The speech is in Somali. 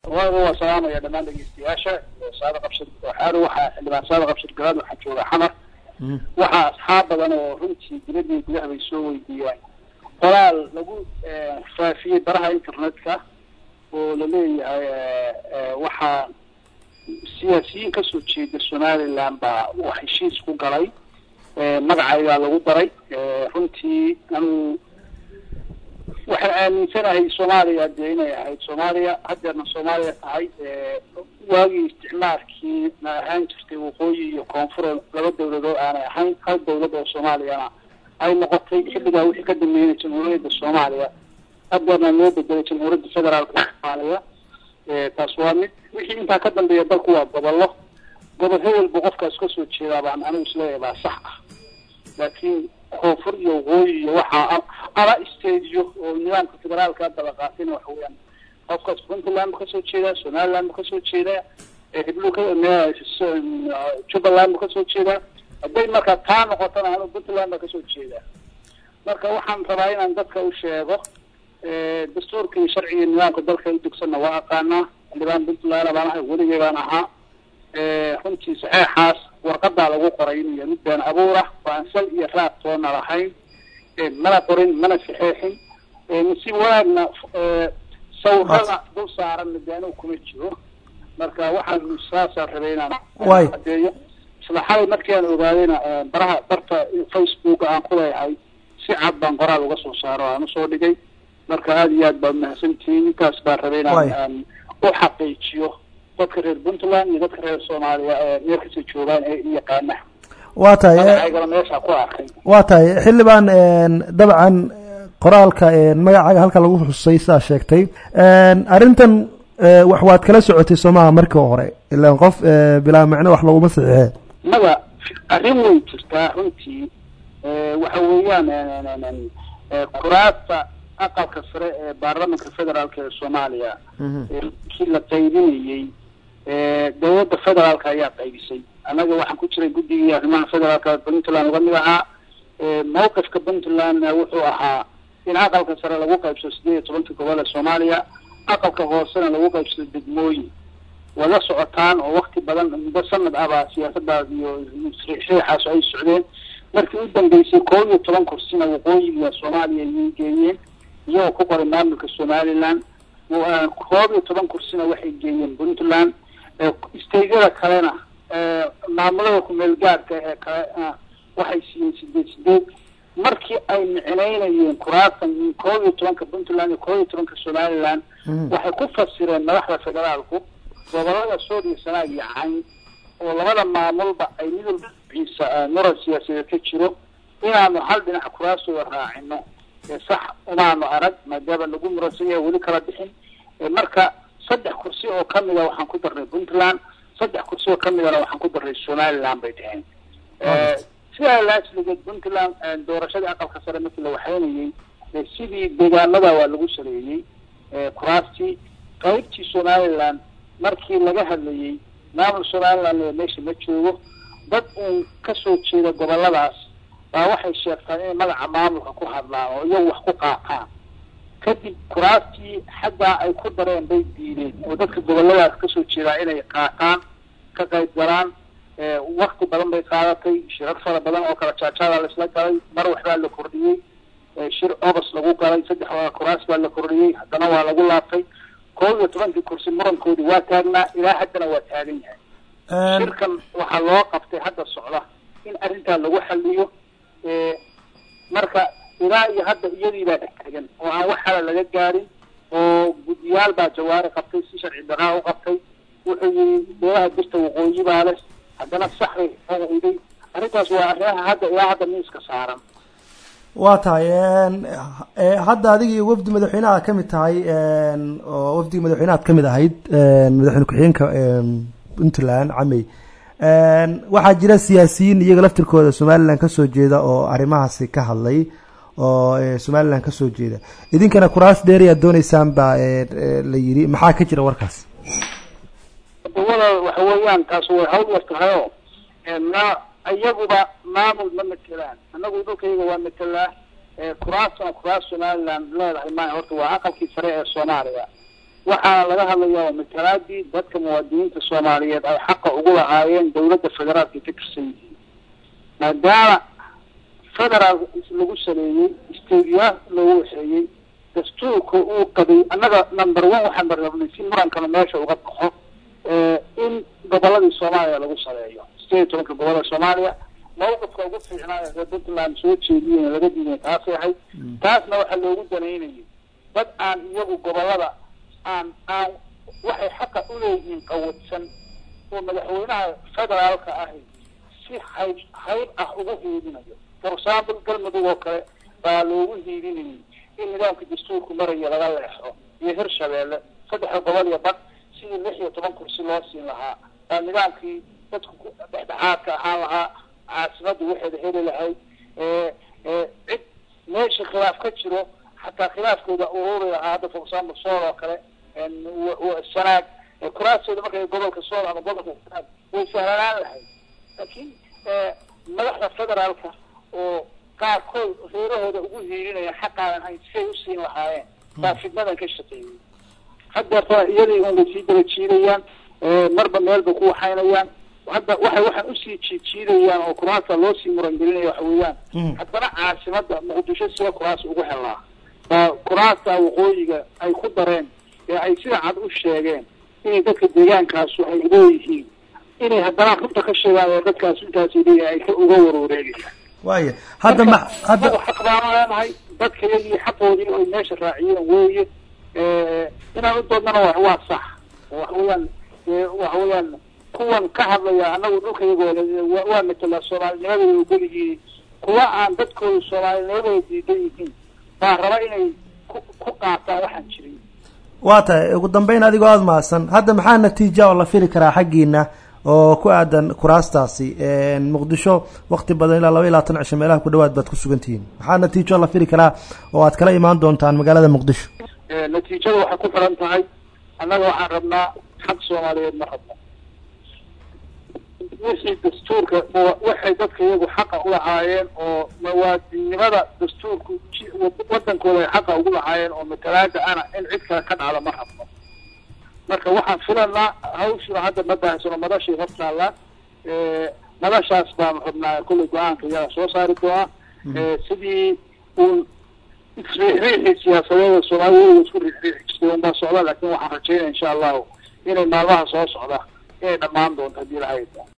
waaga waa salaamaya dhammaan dhegeystayaasha saada qabshir waxaana waxaa xildhibaan saada qabshir garaad waxaa jooga xamar waxaa asxaab badan oo runtii dibadii gudaha bay soo weydiiyaan qoraal lagu faafiyey baraha internetka oo laleeyahay waxaa siyaasiyiin kasoo jeeda somaliland baa uu heshiis ku galay magacaygaa lagu daray runtii anigu waxaan aaminsanahay soomaaliya dee inay ahayd soomaaliya haddeerna soomaaliya tahay waagii isticmaalkii na ahaan jirtay waqooyi iyo koonfur laba dawladood aanay ahayn hal dawlad oo soomaaliyana ay noqotay xilligaa wixii ka dambeeyay jamhuuriyadda soomaaliya haddeerna loo bedelay jamhuuriyadda federaalka soomaaliya taas waa mid wixii intaa ka dambeeya dalku waa gobollo gobol hebelbu qofkaas kasoo jeedaa baan anigu isleeyahay baa sax ah laakiin koonfur iyo waqooyi iyo waxaa ama stadiyo oo nidaamka federaalka daba qaatayna waxa weeyaan qofkaas puntland bu kasoo jeedaa somaliland bu kasoo jeedaa heblu ka jubbaland bu kasoo jeedaa hadday marka taa noqotona anu puntland baa kasoo jeedaa marka waxaan rabaa inaan dadka u sheego dastuurka iyo sharciga nidaamka dalka u dugsanna waa aqaanaa xildhibaan puntland baan ahay weligay baan ahaa runtii saxeexaas warqadaa lagu qoray inuu yahay mid been abuur ah oo aan sal iyo raad toona lahayn mana qorin mana saxeexin nasiib wanaagna sawirada dul saaranna de anigu kuma jiro marka waxaan saasaan rabay inaan adeeyo isla xalay markii aan ogaadayna baraha barta facebook aan ku leeyahay si cad baan qoraal uga soo saaro aan usoo dhigay marka aada iyo aad baad mahadsantihiin intaas baan rabay inaan aan u xaqiijiyo dadka reer puntland iyo dadka reer soomaaliya ee meel kasta joogaan ee yaqaana waa tahay magacayga meesha ku arkay waa tahay xildhibaan dabcan qoraalka magacaaga halka lagu xusay sidaa sheegtay arrintan wax waad kala socotay soomaha markii hore ilaan qof bilaa macno wax laguma saxiixee mada arrin way jirtaa runtii waxa weeyaan kuraasta aqalka sare ee baarlamanka federaalka ee soomaaliya kii la qaybinayey dawladda federaalka ayaa qaybisay annaga waxaan ku jiray guddigii arrimaha federaalka puntland uga mid ahaa mawqifka puntlandna wuxuu ahaa in aqalka sare lagu qaybsado sideed iyo tobanka gobol ee soomaaliya aqalka hoosena lagu qaybsado degmooyin waa la socotaan oo wakti badan muddo sanad ahbaa siyaasadaas iyo riixaas ay socdeen markii u dambeysay koob iyo toban kursina waqooyiga soomaaliya ayay geeyeen iyagoo ku qoray maamulka somaliland koob iyo toban kursina waxay geeyeen puntland staydyada kalena maamulada kumeel gaarka ee kale waxay siiyeen sideed sideed markii ay micnaynayeen kuraatan koob iyo tobanka puntland iyo koob iyo tobanka somaliland waxay ku fasireen madaxda federaalku gobolada sood iyo sanaag iyo cayn oo labada maamulba ay mid walba ciisa muran siyaasadeed ka jiro inaanu hal dhinac kuraasooda raacino sax umaanu arag maadaama lagu muransan yahay weli kala bixin marka saddex kursi oo kamida waxaan ku darnay puntland saddex kursi oo kamidana waxaan ku darnay somaliland bay dheheen sidaa laasligeed puntland doorashadii aqalka sare markii la waxaynayey sidii deegaanada waa lagu saleeyey kuraastii qaybtii somaliland markii laga hadlayey maamul somaliland meesha ma joogo dad uun kasoo jeeda goboladaas baa waxay sheegtaan inay magaca maamulka ku hadlaan oo iyagu wax ku qaataan kadib kuraastii xaggaa ay ku dareen bay diideen oo dadka goboladaas kasoo jeedaa inay qaataan ka qayb galaan wakti badan bay qaadatay shirar fara badan oo kala jaajaada laisla galay mar waxbaa la kordhiyey shir obas lagu galay saddex kuraas baa la kordhiyey haddana waa lagu laabtay koob iyo tobankii kursi murankoodi waa taagnaa ilaa haddana waa taagan yahay shirkan waxaa loo qabtay hadda socda in arrintaa lagu xaliyo marka ilaa iyo hadda iyadii baa taagan oo aan wax hala laga gaarin oo guddiyaal baa jawaari qabtay si sharci daraa u qabtay wuxuu yii beelaha birta waqooyi baa leh haddana sax bay oiday arrintaas waa arrimaha hadda ilaa hadda miiska saaran waa tahay hadda adiga iyo wafdi madaxweyneha ka mid tahay oo wafdiga madaxweynehaad ka mid ahayd madaxweyne ku-xigeenka puntland camey waxaa jira siyaasiyiin iyaga laftirkooda somaliland kasoo jeeda oo arrimahaasi ka hadlay oo somaliland kasoo jeeda idinkana kuraas dheeri aad dooneysaan baa la yidhi maxaa ka jira warkaas dawada waxa weeyaan taas way hawl yar tahayoo na iyaguba maamul ma matelaan annagu dhulkayga waa matelaa kuraasna kuraas somaliland leedahay ma horta waa aqalkii sare ee soomaaliya waxaana laga hadlayaa waa matalaadii dadka muwaadiniinta soomaaliyeed ay xaqa ugu lahaayeen dawladda federaalka ka tirsan yihiin maadaama federaal lagu saleeyey stadiya loogu waxeeyey dastuurka uu qabay annaga number one waxaan barnabnay si murankana meesha uga baxo in goboladii soomaaliya lagu saleeyo sideed iyo tobanka gobolada soomaaliya mawqifka ugu fiicnaa ee reer puntland soo jeediyeen laga diiday taasay ahayd taasna waxaa loogu danaynayay dad aan iyagu gobolada aan aan waxay xaqa uleeyihiin qawadsan oo madaxweynaha federaalka ahi si hayb hayb ah ugu hiidinayo for example galmudug oo kale baa loogu hiidinayay in nidaamka dastuurku maraya laga leexo iyo hirshabeelle saddexda gobol iyo bad sidii lix iyo toban kursi loo siin lahaa baa nidaamkii dadku dhexdhexaadka ahaan lahaa caasimada waxeeda heli lahayd cid meesha khilaaf ka jiro xataa khilaafkooda ururi lahaa hadda for example sool oo kale sanaag kuraastooda markay gobolka sool ama gobolka sanaag way sahlanaan lahayd laakiin madaxda federaalka oo qaarkood reerahooda ugu hiirinaya xaqaanan hayn siay usiin lahaayeen baa fidnadan ka shaqeeyey haddeerta iyadii un way sii daba jiidayaan marba meelbay ku waxaynayaan hadda waxay waxaan usii jiidjiidayaan oo kuraasta loo sii murangelinaya waxa weeyaan haddana caasimada muqdisho sida kuraas ugu helaa baa kuraasta waqooyiga ay ku dareen ee ay sida cad u sheegeen inay dadka deegaankaasu ay leeyihiin inay haddana runta ka sheegaan oo dadkaas intaasi leeyahay ay ka uga warwareegayaan waaya hadda ma hadda xaq baanu leenahay dadka iyagii xaqoodii ay meesha raaciyeen weeye inaan u doodnana wa waa sax waxa weeyaan waxa weeyaan kuwan ka hadlaya anagu dhulka iyagooda waa matala soomaalinimadooda ogolyihiin kuwa aan dadkooda soomaalinimadooda diidan yihiin baa raba inay ku ku qaataan waxaan jirin waa tahay ugu dambeyn adigoo aada mahadsan hadda maxaa natiija oo la fili karaa xaggiina oo ku aadan kuraastaasi muqdisho wakti badan ilaa laba iyo labaatan cisho meelaha ku dhawaad baad ku sugan tihiin maxaa natiijo la fili karaa oo aad kala imaan doontaan magaalada muqdisho natiijada waxay ku xiran tahay annaga waxaan rabnaa xaq soomaaliyeed ma rabno wixii dastuurka waxay dadka iyagu xaqa ulahaayeen oo muwaadinnimada dastuurku wadankooda ay xaqa ugu lahaayeen oo matalaada ana in cid kale ka dhacdo ma rabno marka waxaan filanaa hawshuna hadda ma baahsano madashay hortaallaa madashaas baanu rabnaa kullay go-aanka iyaga soo saari doonaa sidii uun isriixriixii siyaasadeeda soomaalida weliga isku riixriixi jirtay unbaa socda laakin waxaan rajaynaya insha allahu inay maalmaha soo socda inay dhammaan doonto haddii lahayd